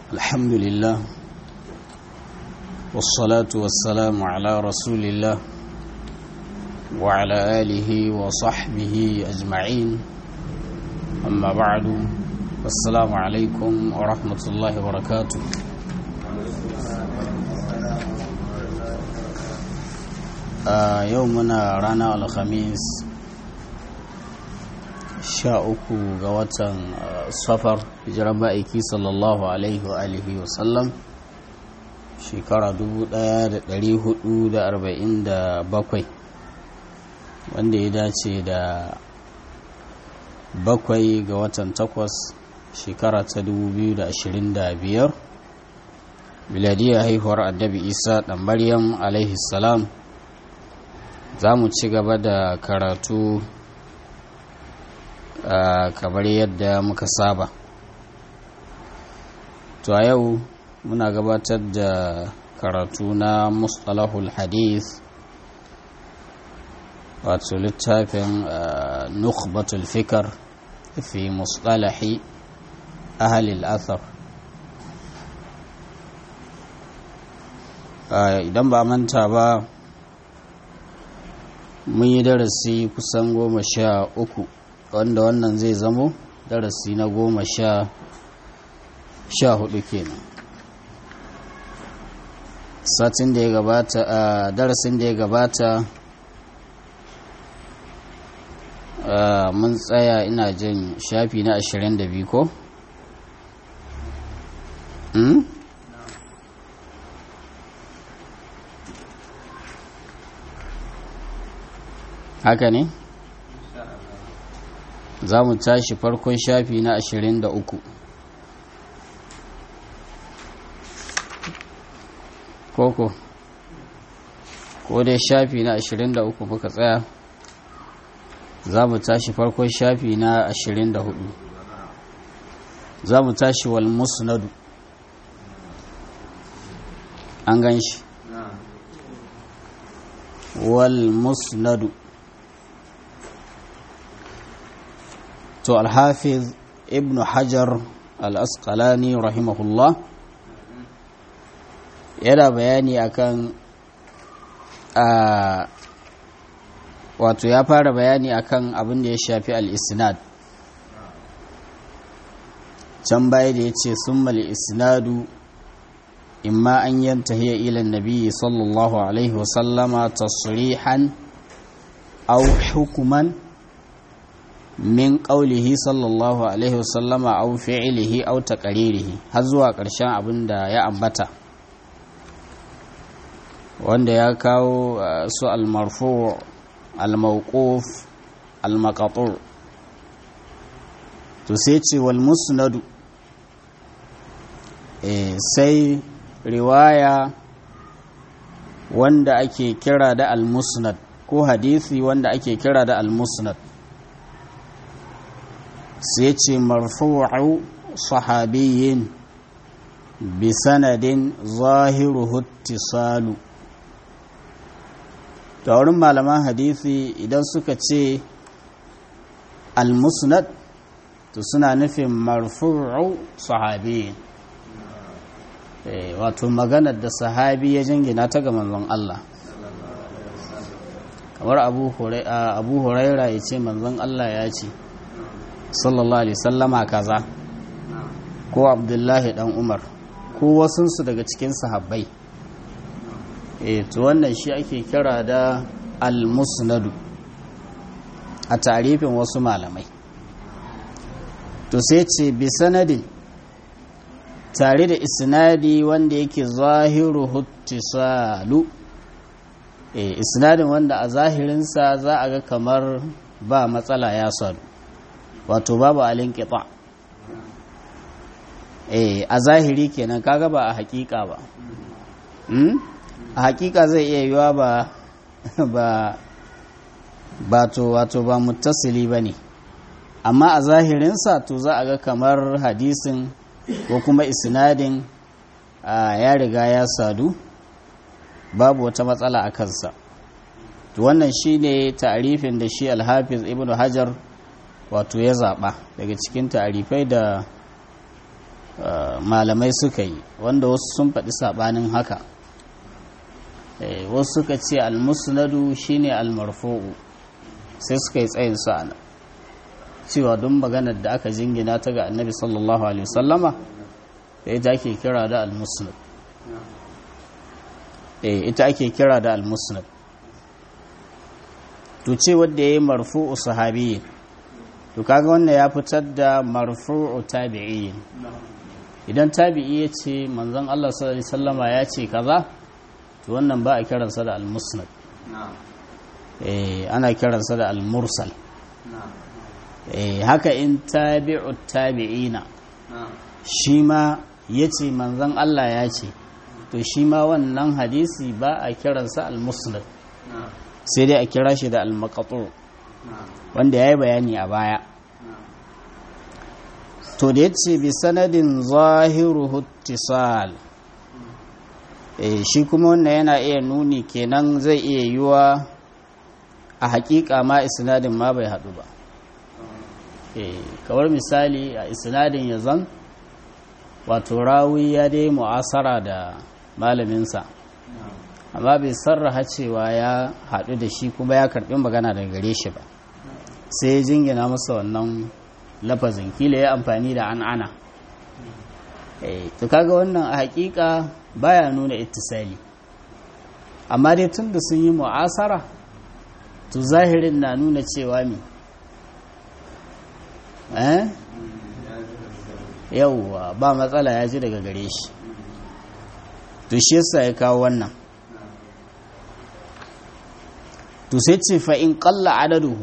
الحمد لله والصلاة والسلام على رسول الله وعلى آله وصحبه أجمعين أما بعد السلام عليكم ورحمة الله وبركاته آه يومنا رانا الخميس sha uku ga watan safar hijiran ma'aiki sallallahu alaihi wa alihi wa sallam shekara 1447 wanda ya dace da bakwai ga watan takwas shekara ta 2025 miladiyar haihuwar annabi isa ɗan maryam alaihi salam za mu ci gaba da karatu Uh, kamar yadda muka saba to a yau muna gabatar da karatu na mustalahul hadith wato littafin uh, nukhbatul fikar fi mustalahi ahalil athar uh, idan ba manta ba mun yi darasi kusan goma sha uku wanda wannan zai zamo darasi na goma sha sha hudu kenan satin da ya gabata a darasin da ya gabata mun tsaya ina jin shafi na ashirin da biyu ko? haka ne? za mu tashi farkon shafi na ashirin da uku koko ko dai shafi na ashirin da uku muka tsaya za mu tashi farkon shafi na ashirin da hudu za mu tashi wal musnadu an gan shi wal musnadu to alhafiz ibn hajar al-asqalani rahimahullah yana bayani akan wato ya fara bayani akan abin da ya shafi al-isnad can baya da ya ce sun isnadu imma an yantahiya ila nabi sallallahu alaihi wasallama tasrihan aw hukuman min ƙaulihi sallallahu alaihi wasallama au fi'ilihi au taqaririhi har zuwa ƙarshen abin da ya ambata wanda ya kawo su almarfu almauquf almaqatu to sai ce wal musnadu sai riwaya wanda ake kira da al-musnad ko hadisi wanda ake kira da al-musnad sai ce marfu'u sahabiyin bi sanadin zahiruhu ittisalu da wurin malaman hadisi idan suka ce al-musnad to suna nufin marfu'u sahabiyin wato maganar da sahabi ya jingina ta ga manzon Allah kamar abu huraira ya ce manzon Allah ya ce sallallahu alaihi sallama kaza ko abdullahi dan umar ko wasunsu daga cikin sahabbai e to wannan shi ake kira da al-musnadu a tarifin wasu malamai to sai ce bi sanadin tare da isnadi wanda yake zahiru huttisalu e isnadin wanda a zahirinsa za a ga kamar ba matsala ya sadu wato babu alin kifa eh a zahiri kenan kaga ba a hakika ba a hakika zai iya yiwa ba ba ba to wato ba muttasili ba ne amma a zahirinsa to za a ga kamar hadisin ko kuma isnadin ya riga ya sadu babu wata matsala a kansa to wannan shine ta'arifin da shi alhafiz ibnu hajar wato ya zaɓa daga cikin ta'arifai da malamai suka yi wanda wasu sun faɗi saɓanin haka wasu suka ce almusnadu shine almarfu'u sai suka yi tsayin su ana cewa don maganar da aka jingina ta ga annabi sallallahu alaihi wasallama da ita ake kira da almusnad ita ake kira da almusnad to ce wadda ya yi marfu'u sahabiyyin to kaga wannan ya fitar da marfu'u tabi'iyyin idan tabi'i ya ce manzon Allah sallallahu alaihi wasallama ya ce kaza to wannan ba a kiransa da al-musnad eh ana kiransa da al-mursal eh haka in tabi'u tabi'ina shi ma yace manzon Allah ya ce to shi ma wannan hadisi ba a kiransa al-musnad sai dai a kira shi da al-maqtu wanda yayi bayani a baya to da yace bi sanadin zahiruhu ittisal eh shi kuma wannan yana iya nuni kenan zai iya yiwa a hakika ma isnadin ma bai hadu ba eh kawar misali a isnadin ya zan wato rawi ya dai mu'asara da malaminsa amma bai sarraha cewa ya hadu da shi kuma ya karbi magana daga gare shi ba sai ya jingina masa wannan lafazin kila ya amfani da an'ana eh to kaga wannan a hakika baya nuna ittisali amma dai tun da sun yi mu'asara to zahirin na nuna cewa mi eh yauwa ba matsala ya ji daga gare shi to shi yasa ya kawo wannan to sai ce fa in qalla adaduhu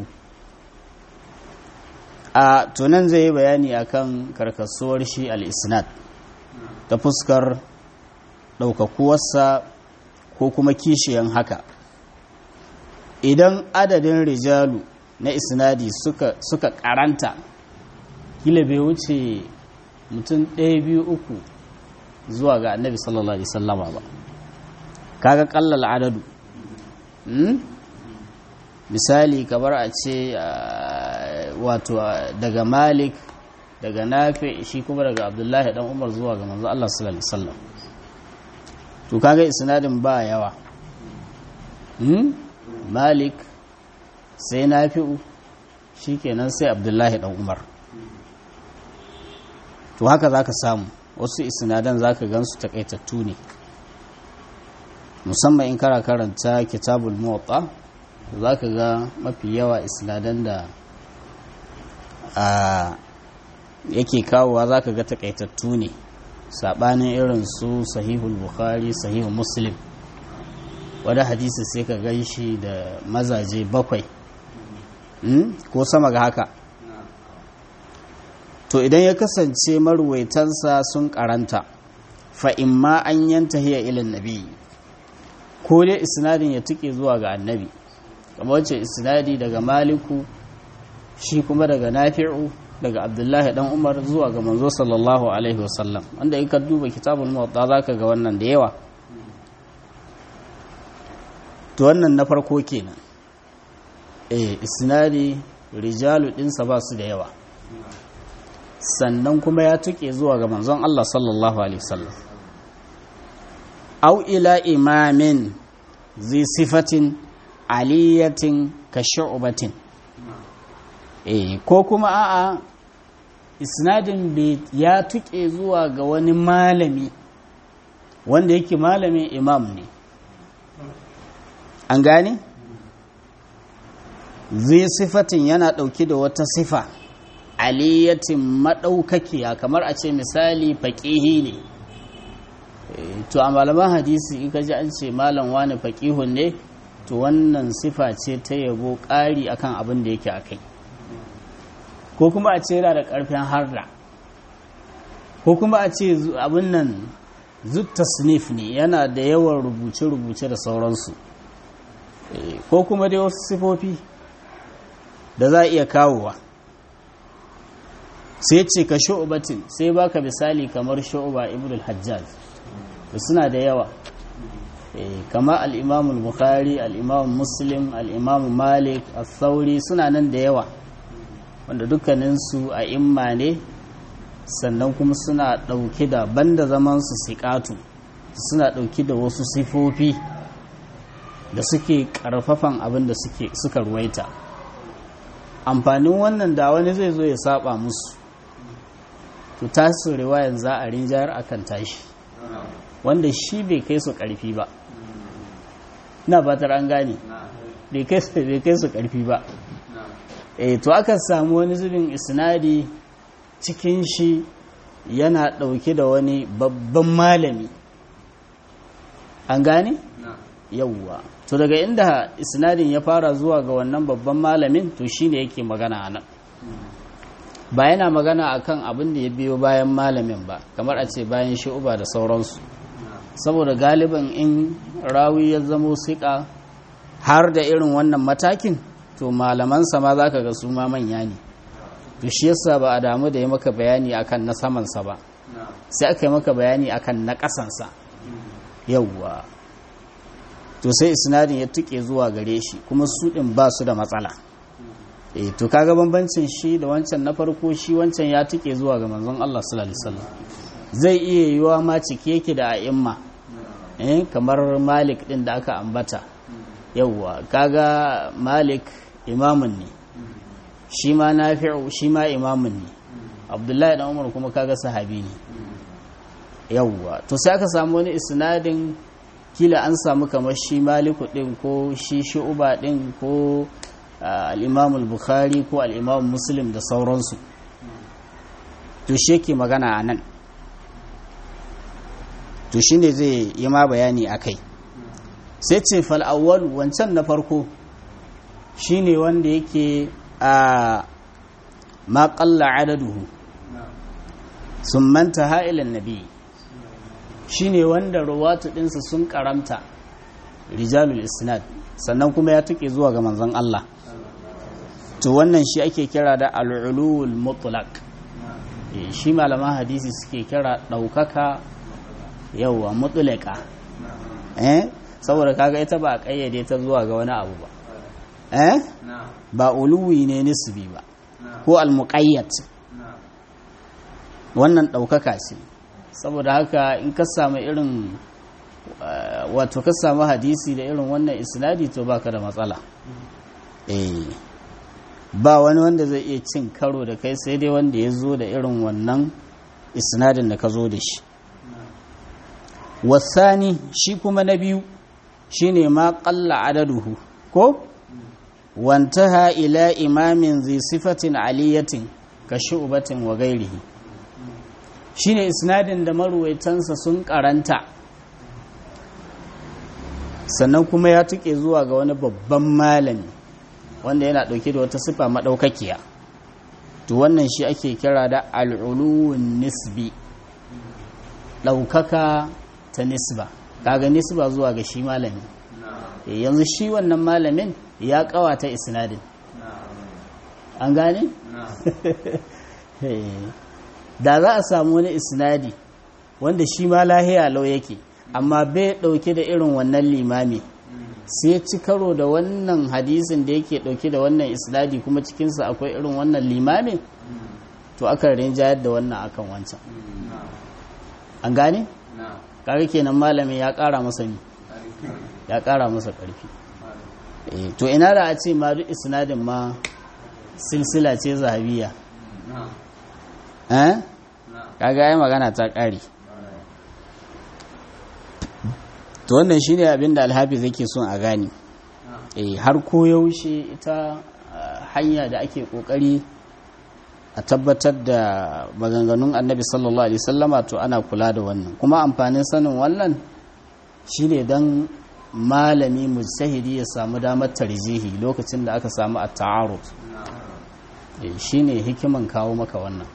a tunan zai yi bayani akan karkasuwar shi al-isnad ta fuskar ɗaukakuwarsa ko kuma kishiyan haka idan adadin rijalu na isnadi suka, suka karanta kila bai wuce mutum ɗaya biyu uku zuwa ga annabi sallallahu alaihi sallama ba kaga kallal adadu hmm? misali kamar a ce wato daga malik daga nafi shi kuma daga abdullahi dan umar zuwa ga manzo Allah sallallahu alaihi wasallam to kaga isnadin ba yawa hmm? malik sai nafi'u shikenan sai abdullahi dan umar to haka zaka samu wasu isnadan zaka gansu takaitattu ne musamman in kara karanta kitabul muwatta zaka ga mafi yawa isnadan da a yake kawowa zaka ga takaitattu ne sabanin irin su sahihul bukhari sahihul muslim wadda hadisi sai ka gan shi da mazaje bakwai ko sama ga haka to idan ya kasance maruwaitansa sun karanta fa imma an yanta hiya ilin nabi ko dai isnadin ya tuke zuwa ga annabi kamar wacce isnadi daga maliku shi kuma daga nafi'u daga abdullahi dan umar zuwa ga manzo sallallahu alaihi wasallam wanda in ka duba kitabul muwatta zaka ga wannan da yawa to wannan na farko kenan eh isnadi rijalu dinsa ba su da yawa sannan kuma ya tuke zuwa ga manzon Allah sallallahu alaihi wasallam au ila imamin zi sifatin aliyatin ka shu'batin eh ko kuma a'a isnadin ya tuke zuwa ga wani malami wanda yake malamin imam ne an gane zai sifatin yana ɗauki da wata sifa aliyatin maɗaukakiya kamar a ce misali faƙihi ne to a malaman hadisi in ka ji an ce malam wani faƙihun ne to wannan sifa ce ta yabo ƙari akan abin da yake a kai ko kuma a ce yana da ƙarfin harda ko kuma a ce abin nan zutta snif ne yana da yawan rubuce-rubuce da sauransu ko kuma dai wasu sifofi da za a iya kawowa sai ce ka shu'ubatin sai baka misali kamar shu'uba ibn hajjaj da suna da yawa kama al'imamun bukhari al'imamun muslim al'imamun malik al-sauri suna nan da yawa wanda dukkaninsu a imma ne sannan kuma suna ɗauki da banda zaman su siƙatu suna ɗauki da wasu sifofi da suke ƙarfafan abin da suka ruwaita amfanin wannan da wani zai zo ya saba musu to tasu riwayan za a rinjayar akan tashi wanda shi bai kai su ƙarfi ba na batar an gane bai kai su ƙarfi ba e to aka samu wani zubin isnadi cikin shi yana ɗauke da wani babban malami an gane yauwa to daga inda isnadin ya fara zuwa ga wannan babban malamin to shine yake magana a nan ba yana magana akan abin da ya biyo bayan malamin ba kamar a ce bayan shi'uba da sauransu saboda galiban in rawi ya zamo siƙa har da irin wannan matakin to malamansa ma za ka ga su ma manya ne to shi yasa ba a damu da ya maka bayani akan na samansa ba sai aka yi maka bayani akan na ƙasansa yauwa to sai isnadin ya tuke zuwa gare shi kuma su ɗin ba su da matsala eh to kaga bambancin shi da wancan na farko shi wancan ya tuke zuwa ga manzon Allah sallallahu alaihi wasallam zai iya yiwa ma cike yake da a'imma eh kamar Malik din da aka ambata yauwa kaga Malik imamun ne shi ma Nafi'u shi ma imamun ne Abdullahi dan Umar kuma kaga sahabi ne yauwa to sai aka samu wani isnadin kila an samu kamar shi Maliku din ko shi Shu'ba din ko al-Imam al-Bukhari ko al-Imam Muslim da sauransu to shi yake magana a nan to shi ne zai yi ma bayani a kai sai ce fal'awwal wancan na farko shi ne wanda yake a maƙalla adaduhu sun manta ha'ilan nabi shi ne wanda ruwatu ɗinsa sun ƙaramta rijalul isnad sannan kuma ya tuke zuwa ga manzon Allah to wannan shi ake kira da al'ulul mutlaq shi malaman hadisi suke kira ɗaukaka yauwa mutulaka eh saboda kaga ita ba a ƙayyade ta zuwa ga wani abu ba eh ba uluwi ne nisbi ba ko almuqayyad wannan ɗaukaka ce saboda haka in ka samu irin wato ka samu hadisi da irin wannan isnadi to baka da matsala eh ba wani wanda zai iya cin karo da kai sai dai wanda ya zo da irin wannan isnadin da ka zo da shi wasani shi kuma na biyu shine ma qalla adaduhu ko wantaha ila imamin zai sifatin aliyatin ka shu'batin wa gairihi shine isnadin da maruwaitansa sun karanta sannan kuma ya tuke zuwa ga wani babban malami wanda yana dauke da wata sifa madaukakiya to wannan shi ake kira da al'uluwun nisbi ɗaukaka ta nisba kaga nisba zuwa ga shi malami yanzu shi wannan malamin ya kawata isnadin an gane? da za a samu wani isnadi wanda shi ma lahiya lau yake amma bai dauke da irin wannan limami sai ci karo da wannan hadisin da yake dauke da wannan isnadi kuma cikinsa akwai irin wannan limami to aka rinjayar da wannan akan wancan an gane? kaga kenan malamin ya kara masa ni ya kara masa karfi to ina da a ce ma duk isnadin ma silsila ce zahabiya eh kaga ai magana ta kare to wannan shine abin da alhafiz yake son a gane eh har ko yaushe ita hanya da ake kokari a tabbatar da maganganun annabi sallallahu alaihi sallama to ana kula da wannan kuma amfanin sanin wannan shine dan malami mujtahidi ya samu damar tarjihi lokacin da aka samu a ta'arud shine hikiman kawo maka wannan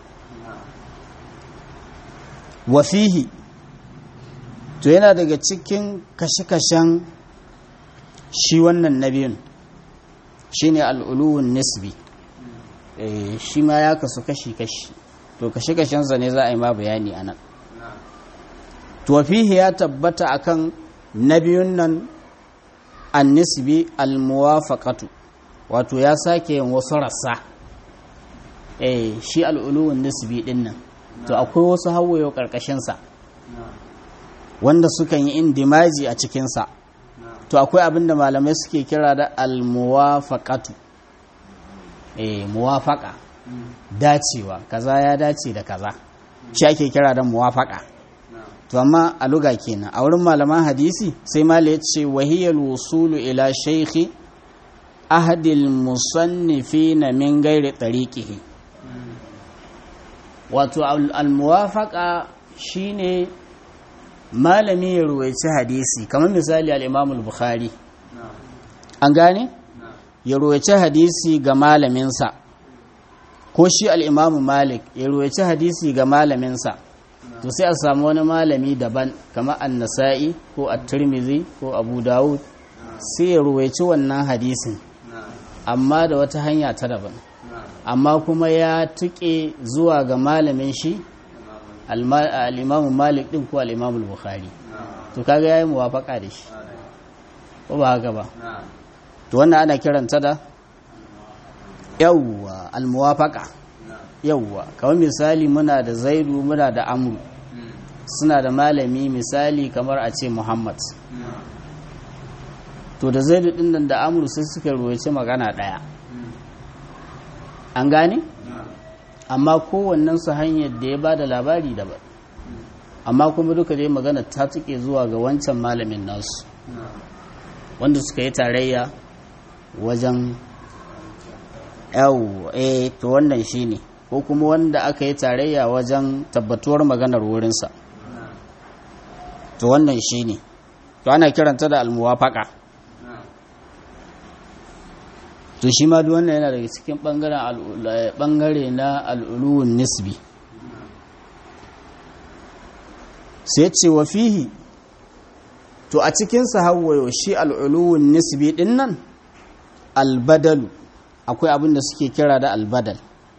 wafihi to yana daga cikin kashe-kashen shi wannan nabiyun shine al'uluwun nisbi shi ma ya kasu kashi-kashi to kashe-kashensa ne za a yi ma bayani a nan to fihi ya tabbata akan nabiyun nan an nisbi al-muwafaqatu wato ya sake yin wasu rassa eh shi al'uluwun nisbi din nan to akwai wasu hawayo ƙarƙashinsa wanda sukan yi indimaji a cikinsa to akwai abin da malamai suke kira da almuwafaqatu eh muwafaqa dacewa kaza ya dace da kaza shi ake kira da muwafaqa to amma a luga kenan a wurin malaman hadisi sai malai ya ce wahiyal wusulu ila shaykhi ahadil musannifina min gairi tariqihi wato al-muwafaqa shine malami ya ruwaici hadisi kamar misali al-Imam al-Bukhari an gane ya ruwaici hadisi ga malaminsa ko shi al-Imam Malik ya ruwaici hadisi ga malaminsa to sai a samu wani malami daban kamar an-Nasa'i ko at-Tirmidhi ko Abu Dawud sai ya ruwaici wannan hadisin amma da wata hanya ta daban amma kuma ya tuke zuwa ga malamin shi al'imamun malik ɗin ko al'imamun bukhari to kaga ya yi muwafaka da shi ko ba haka ba to wannan ana kiranta da yawwa almuwafaka yawwa kawai misali muna da zaidu muna da amru suna da malami misali kamar a ce muhammad to da zaidu ɗin nan da amru sai suka ruwace magana ɗaya an gane? amma kowannen su hanyar da ya ba da labari daban amma kuma duka dai magana ta tuke zuwa ga wancan malamin nasu wanda suka yi tarayya wajen yau eh to wannan shine ko kuma wanda aka yi tarayya wajen tabbatuwar maganar wurinsa to wannan shine to ana kiranta da almuwafaka to shi ma duk wannan yana daga cikin bangare na al'uluwun nisbi sai ce wa fihi to a cikin sahawayo shi al'uluwun nisbi din nan albadalu akwai abin da suke kira da albadal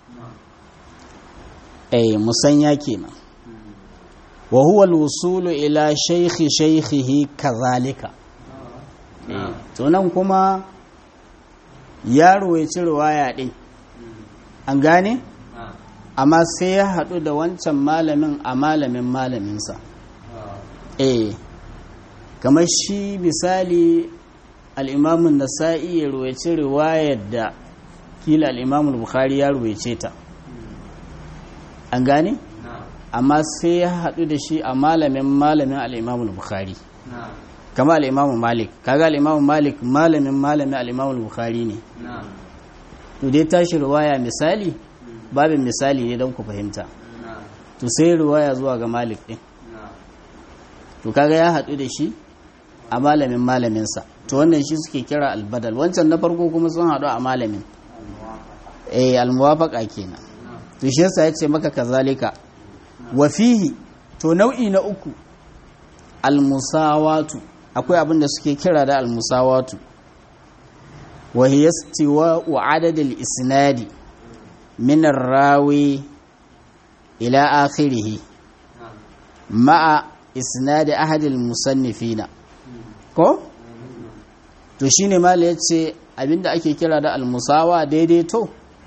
eh musanya kenan wa huwa al-wusulu ila shaykhi shaykhihi kazalika eh to nan kuma yaro ya ci ruwaya ɗin an gane amma sai ya haɗu da wancan malamin a malamin malaminsa eh kamar shi misali al'imamun nasa'i ya ruwaci riwayar da kila al'imamun bukhari ya ruwace ta an gane amma sai ya haɗu da shi a malamin malamin al'imamun bukhari kama al'imamu malik kaga al'imamu malik malamin malamin al'imamu bukhari ne to dai tashi ruwaya misali babin misali ne don ku fahimta to sai ruwaya zuwa ga malik ɗin to kaga ya haɗu da shi a malamin malaminsa to wannan shi suke kira albadal wancan na farko kuma sun haɗu a malamin eh almuwafaqa kenan to shi yasa yace maka kazalika wa fihi to nau'i na uku almusawatu akwai abin da suke kira da almusawatu wa hiya istiwa'u adadil isnadi min rawi ila akhirih ma'a isnadi ahadil musannifina ko to shine mala yace abinda ake kira da almusawa daidaito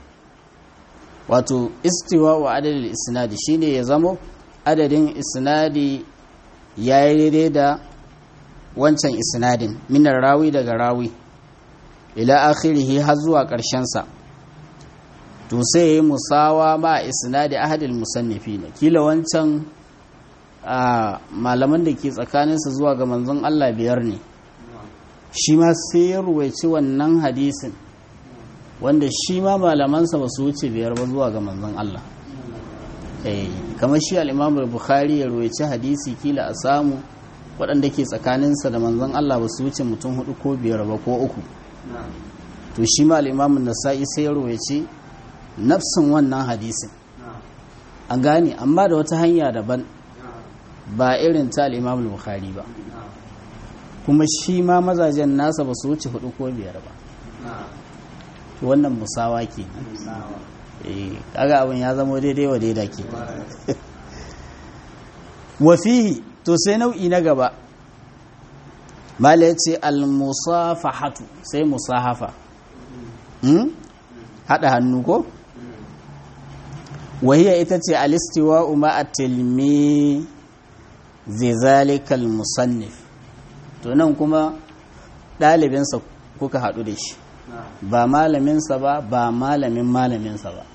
wato istiwa'u adadil isnadi shine ya zamo adadin isnadi yayi daidai da wancan isnadin minar rawi daga rawi ila akhirihi har zuwa sa to sai yayi musawa ma isnadi ahadil musannifina kila wancan a malaman da ke tsakaninsa zuwa ga manzon Allah biyar ne shi ma sai ya ruwaici wannan hadisin wanda shi ma malamansa ba su wuce biyar ba zuwa ga manzon Allah eh kamar shi al-Imam bukhari ya ruwaici hadisi kila a samu waɗanda ke tsakaninsa da manzon Allah ba su wuce mutum hudu ko biyar ba ko uku to shi ma al-Imam nasai sai ya ruwaici nafsin wannan hadisin an gane amma da wata hanya daban ba irin ta al-Imam bukhari ba kuma shi ma mazajen nasa ba su wuce hudu ko biyar ba to wannan musawa ke eh kaga abin ya zama daidai wa daida ke wa fihi to sai nau'i na gaba mala ya ce al-musafahatu sai musahafa hmm? haɗa hannu ko wahiya ita ce alistiwa a tilmi zalikal musannif to nan kuma ɗalibinsa kuka haɗu da shi ba malaminsa ba ba malamin malaminsa ba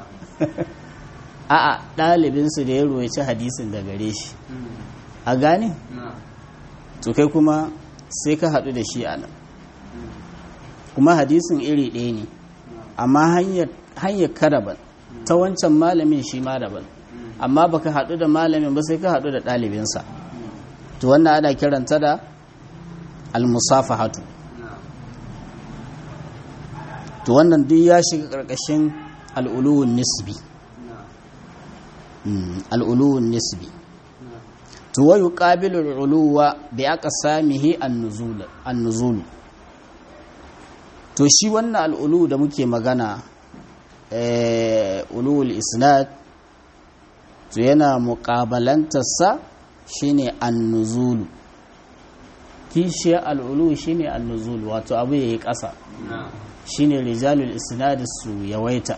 a'a ɗalibinsu da ya ruwaci hadisin da gare shi a gane to kai kuma sai ka haɗu da shi a nan kuma hadisin iri ɗaya ne amma hanyar ka daban ta wancan malamin shi ma daban amma baka haɗu da malamin ba sai ka haɗu da ɗalibinsa to wannan ana kiranta da almusafahatu to wannan duk ya shiga ƙarƙashin al'uluwun nisbi al'uluwun nisbi to wayu ƙabilul uluwa bi aka samihi an-nuzulu to shi wannan al'ulu da muke magana ulul isnad to yana muƙabalantarsa shine an-nuzulu kishiyar al'ulu shine an-nuzulu wato abu yayi ƙasa shine rijalul isnad su yawaita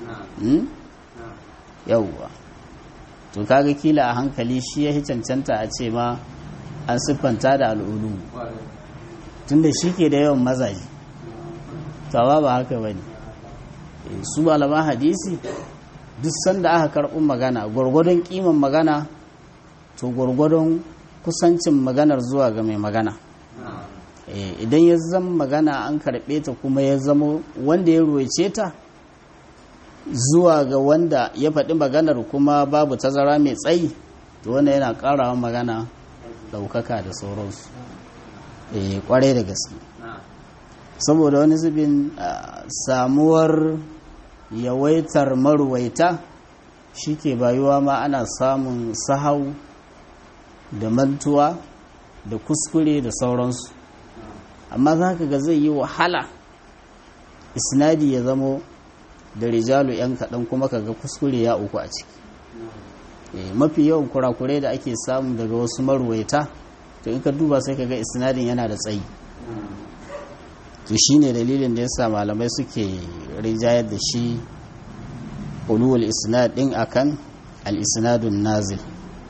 yawwa to kaga kila a hankali shi ya cancanta a ce ma an siffanta da al'ulu tunda shi ke da yawan mazaji tawa ba haka ba ne su malaman hadisi duk sanda aka karɓi magana gwargwadon ƙiman magana to gwargwadon kusancin maganar zuwa ga mai magana idan ya zama magana an karɓe ta kuma ya zama wanda ya ruwaice ta zuwa ga wanda ya faɗi maganar kuma babu tazara mai tsayi to wanda yana ƙarawa magana ɗaukaka da sauransu ƙwarai da gaske saboda wani zubin samuwar yawaitar maruwaita shi ke bayuwa ma ana samun sahau da mantuwa da kuskure da sauransu amma za ka ga zai yi wahala isnadi ya zamo da rijalu 'yan kaɗan kuma ka ga kuskure ya uku a ciki mafi yawan kurakurai da ake samu daga wasu maruwaita to in ka duba sai ka ga isnadin yana da tsayi to shi ne dalilin da yasa malamai suke rijayar da shi ulul isnad din akan al-isnadun nazil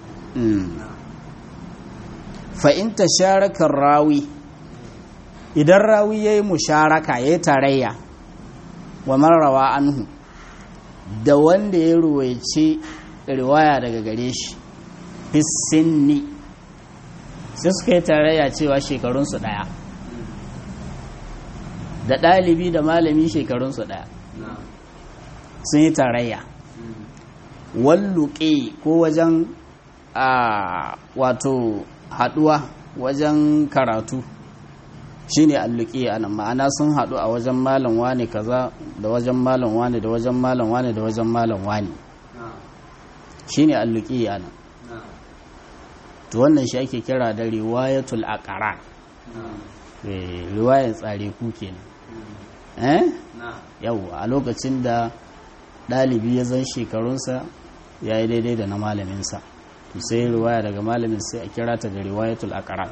fa in tasharaka rawi idan rawi yayi musharaka yayi tarayya wa marrawa anhu da wanda ya ruwaice riwaya daga gare shi fisinni sai suka yi tarayya cewa shekarunsu ɗaya da ɗalibi da malami shekarunsu ɗaya sun yi tarayya walluƙe ko wajen a wato haɗuwa wajen karatu shine alluƙi a nan ma'ana sun haɗu a wajen malam wane kaza da wajen malam wane da wajen malam wane da wajen malam wane shine alluƙi a nan to wannan shi ake kira da riwayatul aqara riwayar tsare ku kenan eh yau a lokacin da ɗalibi ya zan shekarunsa ya yi daidai da na malaminsa to sai riwaya daga malamin sai a kira ta da riwayatul aqara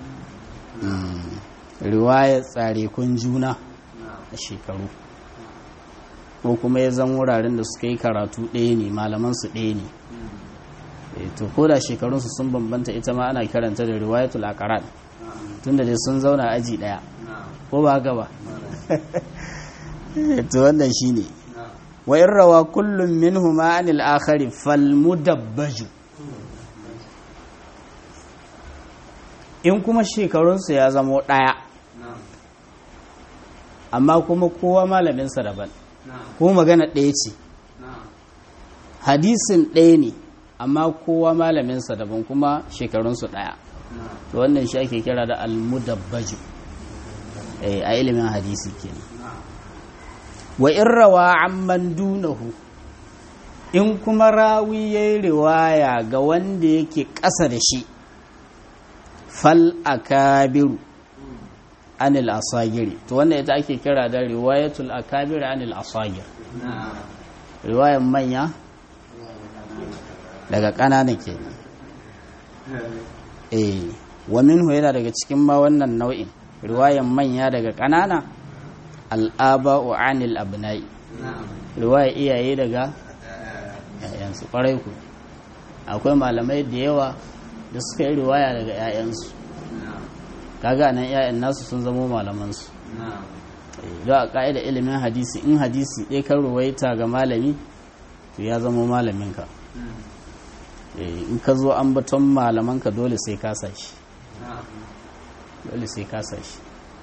riwayar tsare kun juna a shekaru ko kuma ya zan wuraren da suka yi karatu ɗaya ne malamansu ɗaya ne to ko da shekarunsu sun bambanta ita ma ana kiranta da riwayatul aqran tunda dai sun zauna aji ɗaya ko ba haka ba to wannan shine wa in rawa kullum minhuma anil akhari fal mudabbaju in kuma shekarunsu ya zamo ɗaya amma kuma kowa malaminsa daban ko magana ɗaya ce hadisin ɗaya ne amma kowa malaminsa daban kuma shekarunsu ɗaya to wannan shi ake kira da almudabbaju a ilimin hadisi kenan wa in rawa amman dunahu in kuma rawi ya yi riwaya ga wanda yake ƙasa da shi fal akabiru anil asagiri to wannan ita ake kira da riwayatul akabir anil asagir riwayan manya daga ƙanana kenan eh wa minhu yana daga cikin ma wannan nau'in riwayan manya daga ƙanana al'aba'u anil abna'i riwaya iyaye daga iyayensu ƙwarai ku akwai malamai da yawa da suka yi riwaya daga 'ya'yansu kaga nan 'ya'yan nasu sun zamo malamansu don a ƙa'ida ilimin hadisi in hadisi ɗaya kan ruwaita ga malami to ya zama malaminka in ka zo an baton malamanka dole sai ka shi dole sai ka shi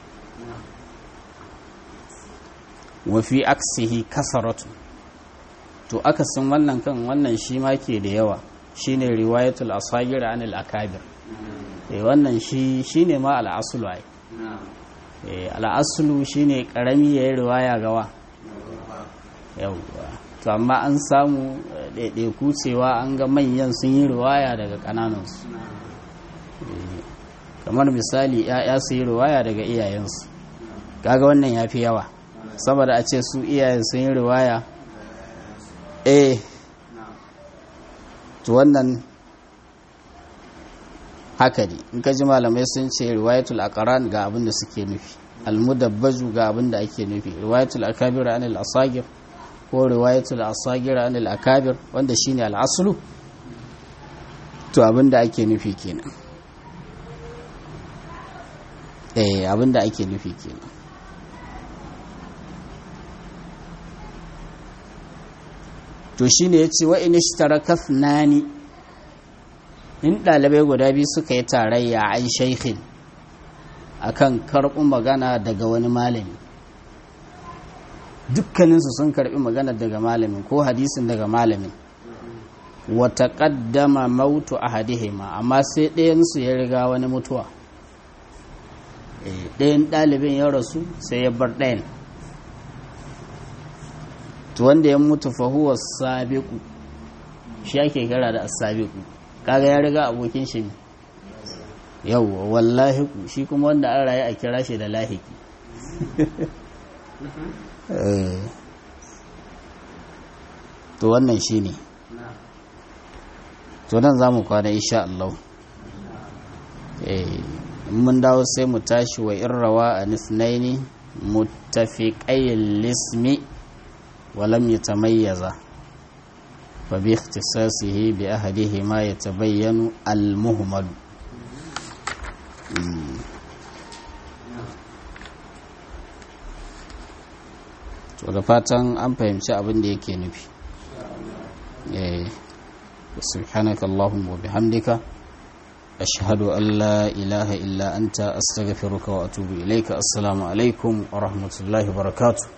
wafi aksihi kasaratu to akasin wannan kan wannan shi ma ke da yawa shine riwayatul asagir anil akabir eh wannan shi shine ma al'aslu ai eh al'aslu shine karami yayin riwaya gawa yawwa to amma an samu ɗaiɗaiku cewa an ga manyan sun yi riwaya daga ƙananansu kamar misali ‘ya'ya su yi riwaya daga iyayensu kaga wannan ya fi yawa saboda a ce su iyayen sun yi riwaya eh to wannan haka ne in ka ji malamai sun ce riwayatul aqran ga abin da suke nufi almudabbaju ga abin da ake nufi riwayatul akabir anil asagir ko riwayatul asagir anil akabir wanda shine al-aslu to abin da ake nufi kenan eh abin da ake nufi kenan to shine yace wa in ishtaraka thnani in dalibai guda biyu suka yi tarayya an shaykhin akan karɓi magana daga wani malami dukkaninsu sun karɓi magana daga malamin ko hadisin daga malamin wata ƙaddama mautu a hadihima amma sai ɗayansu ya riga wani mutuwa ɗayan ɗalibin ya rasu sai ya bar ɗayan to wanda ya mutu fahuwa sabiku shi ake kira da asabiku kaga ya riga abokin shi yauwa wallahi shi kuma wanda an rayu a kira shi da lahiki to wannan shi ne to nan za mu kwana insha Allah mun dawo sai mu tashi wa irrawa a nisnaini mutafiƙayin lismi walam ya tamayyaza fa bi ikhtisasihi bi ahadihi ma yatabayyanu al-muhmalu to da fatan an fahimci abin da yake nufi سبحانك اللهم وبحمدك أشهد أن لا إله إلا أنت أستغفرك وأتوب إليك السلام عليكم ورحمة الله وبركاته